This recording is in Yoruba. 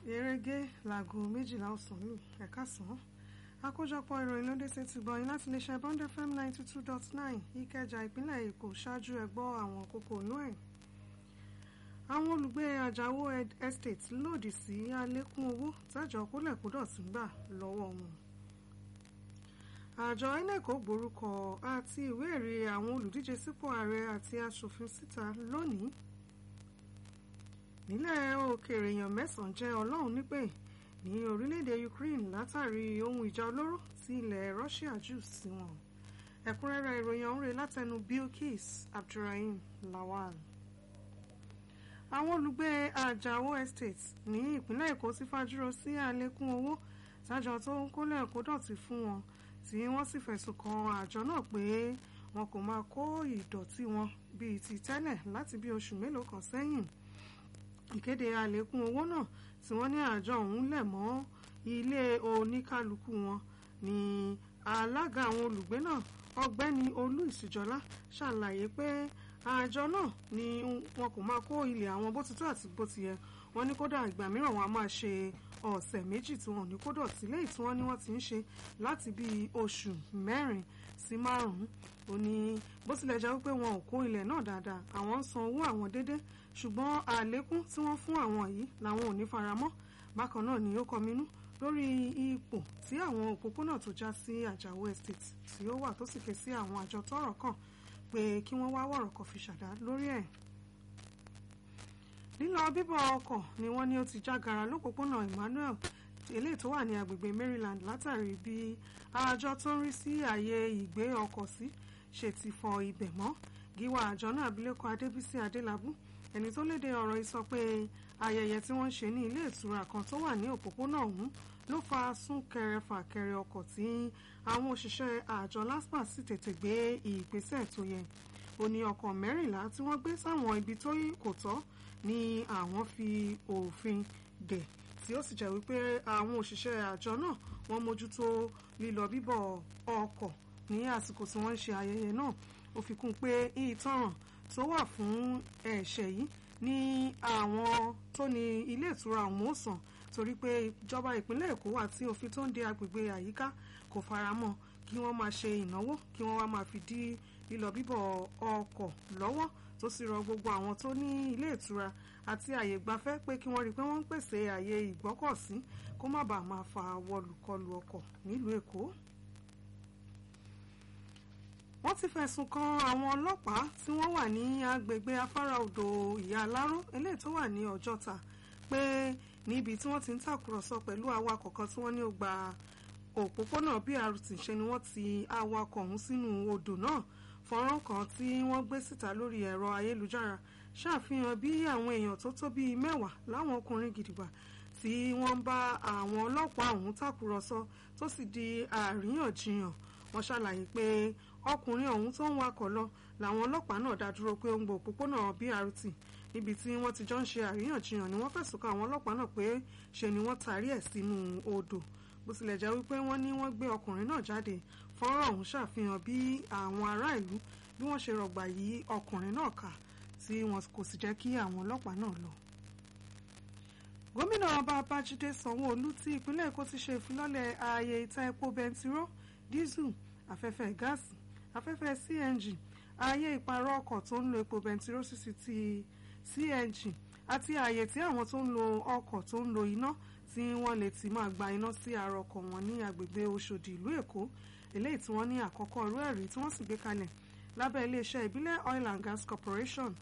erege láago méjìlá ọ̀sán lù ẹ̀ka sàn án àkójọpọ̀ ìròyìn ló dé sétí gbọ̀yìn láti lè ṣe bond fm ninety two dot nine ìkẹjà ìpínlẹ̀ èkó ṣáájú ẹ gbọ́ àwọn kókó inú ẹ̀. àwọn olùgbé àjàwó estate lòdì sí àlékún owó tájọ kólẹ̀kódọ̀tì gbà lọ́wọ́ wọn. àjọ inec gborúkọ àti ìwé ẹ̀rí àwọn olùdíje sípò ààrẹ àti aṣòfin síta lónìí. nílẹ̀ òkèèrè èèyàn mẹ́sàn-án jẹ́ ọlọ́run nípè ní orílẹ̀-èdè Ukraine látàrí ohun ìjà olóró tí ilẹ̀ Russia jù sí wọn ẹ̀kúnrẹ́rẹ́ ìròyìn ọ̀hún rẹ̀ látẹnu Bilkis Abdulrahim Lawal. àwọn olùgbé Àjàó Estate ní ìpínlẹ̀ Èkó ti fajúro sí àlékún owó tájọ tó ń kólẹ̀ kó dọ̀tí fún wọn tí wọ́n sì fẹ̀sùn kan àjọ náà pé wọn kò máa kó ìdọ̀tí wọn bíi ti tẹ́lẹ̀ láti bí oṣù mélòó kan sẹ́yìn ìkéde àlékún owó náà tí wọ́n ní àjọ ọ̀hún lẹ̀ mọ́ ilé oníkálukú wọn ní alága àwọn olùgbé náà ọ̀gbẹ́ni olú ìsìjọlá ṣàlàyé pé àjọ náà ni wọn kò máa kó ilẹ̀ àwọn bó ti tó àti bó ti yẹ wọ́n ní kódà ìgbà mìíràn wọn a máa ṣe ọ̀sẹ̀ méjì tí wọn ò ní kó dọ̀tí léyìí tí wọ́n ní wọ́n ti ń ṣe láti bíi oṣù mẹ́rin sí márùn-ún ó ní bó tilẹ̀ jẹ́ wípé wọn ò kó ilẹ̀ náà dáadáa àwọn ń san owó àwọn déédéé ṣùgbọ́n àlékún tí wọ́n fún àwọn yìí làwọn ò ní faramọ́ bákan náà ni ó kọminú lórí ipò tí àwọn òpópónà tó já sí Àjàó estate tí ó wà tó sì ké sí àwọn àjọ tọ́rọ̀ kàn pé kí wọ́n wá wọ̀rọ̀ kan fi ṣàdá lórí ẹ̀. lílọ bíbọ̀ ọkọ̀ ni wọ́n ní ó ti jágara lópòpónà Emmanuel eléyìí tó wà ní agbègbè Maryland látàrí bí àjọ tó ń rí sí ààyè ìgbé ọkọ̀ sí ṣe ti fọ ibẹ̀ mọ́ gíwá àjọ náà abilékọ Adébísí Adélabú ẹni tó léde ọ̀rọ̀ yìí sọ pé ayẹyẹ tí wọ́n ṣe ní ilé ìtura kan tó wà ní òpópónà ọ̀hún ló fa súnkẹrẹ fàkẹrẹ ọkọ̀ tí àwọn òṣìṣẹ́ àjọ LASPA sì tètè gbé ìgbésẹ̀ tó yẹ ó ní ọkọ̀ mẹ́rìnlá tí wọ́n gbé sáwọn ibi tó kò tọ́ ni àwọn fi òfin dè tí ó sì jẹ́ wípé àwọn òṣìṣẹ́ àjọ náà wọ́n mójútó lílọ bíbọ̀ ọkọ̀ ní àsìkò tí wọ́n ń ṣe ayẹyẹ náà ó fi kún pé ìtanràn tó wà fún ẹ̀ṣẹ̀ yìí ní àwọn tó ní ilé ìtura ọ̀hún ó sàn torí pé ìjọba ìpínlẹ̀ Èkó àti òfin tó ń de agbègbè àyíká kò faramọ́ kí wọ́n máa ṣe ìnáwó kí wọ́n wá máa fi dí lílọ bíbọ̀ ọkọ̀ lọ́wọ́ tó sì rọ gbogbo àwọn tó ní ilé ìtura àti àyè gbafẹ́ pé kí wọ́n rí i pé wọ́n ń pèsè àyè ìgbọ́kọ̀sí kó má bàa máa fa wọlùkọlù ọkọ̀ nílùú Èkó wọ́n ti fẹ̀sùn kan àwọn ọlọ́pàá tí wọ́n wà ní agbègbè afárá odò ìyá aláró eléyìí tó wà ní ọjọ́ta pé níbi tí wọ́n ti ń tàkùrọ̀sọ pẹ̀lú awakọ̀ kan tí wọ́n ní ó gba òpópónà BRT ṣe ni wọ́n ti awakọ̀ ọ̀hún sínú odò náà fọ́nrán kan tí wọ́n gbé síta lórí ẹ̀rọ ayélujára ṣàfihàn bí àwọn èèyàn tó tó bíi mẹ́wàá láwọn ọkùnrin gidigba tí wọ́n ń bá àwọn ọlọ́pàá ọ̀hún tàkùrọ̀sọ tó sì di àríyànjiyàn wọ́n ṣàlàyé pé ọkùnrin ọ̀hún tó ń wakọ̀ lọ làwọn ọlọ́pàá náà dá dúró pé ó ń gbọ́ òpópónà BRT níbi tí wọ́n ti jọ ń ṣe àríyànjiyàn ni wọ́n fẹ̀sùn kan àwọn ọlọ́pàá náà pé ṣe ni wọ́n tarí ẹ̀ sínú odò bó tilẹ̀ jẹ́ wípé wọ́n ní wọ́n gbé ọkùnrin náà jáde fọ́nrán ọ̀hún ṣàfihàn bí àwọn ará ìlú bí wọ́n ṣe rọ̀gbà yí ọkùnrin náà ká tí wọn kò sì jẹ́ kí àwọn ọlọ́pàá náà lọ gómìnà ọba babájídé sanwó-olú tí ìpínlẹ̀ èkó ti ṣe ìfilọ́lẹ̀ ààyè ìta epo bẹntiró dísù afẹ́fẹ́ gáàsì afẹ́fẹ́ cng ààyè ìpààrọ̀ ọkọ̀ tó ń lo epo bẹntiró sísì ti cng àti ààyè tí àwọn tó ń lo ọkọ̀ tó ń lo iná tí wọ́n lè ti máa gba iná sí ara ọkọ̀ wọn ní agbègbè Òṣòdì ìlú Èkó eléyìí tí wọ́n ní àkọ́kọ́ irú ẹ̀rí tí wọ́n sì gbé kalẹ̀ lábẹ́ iléeṣẹ́ ìbílẹ̀ Oil and Gas Corporation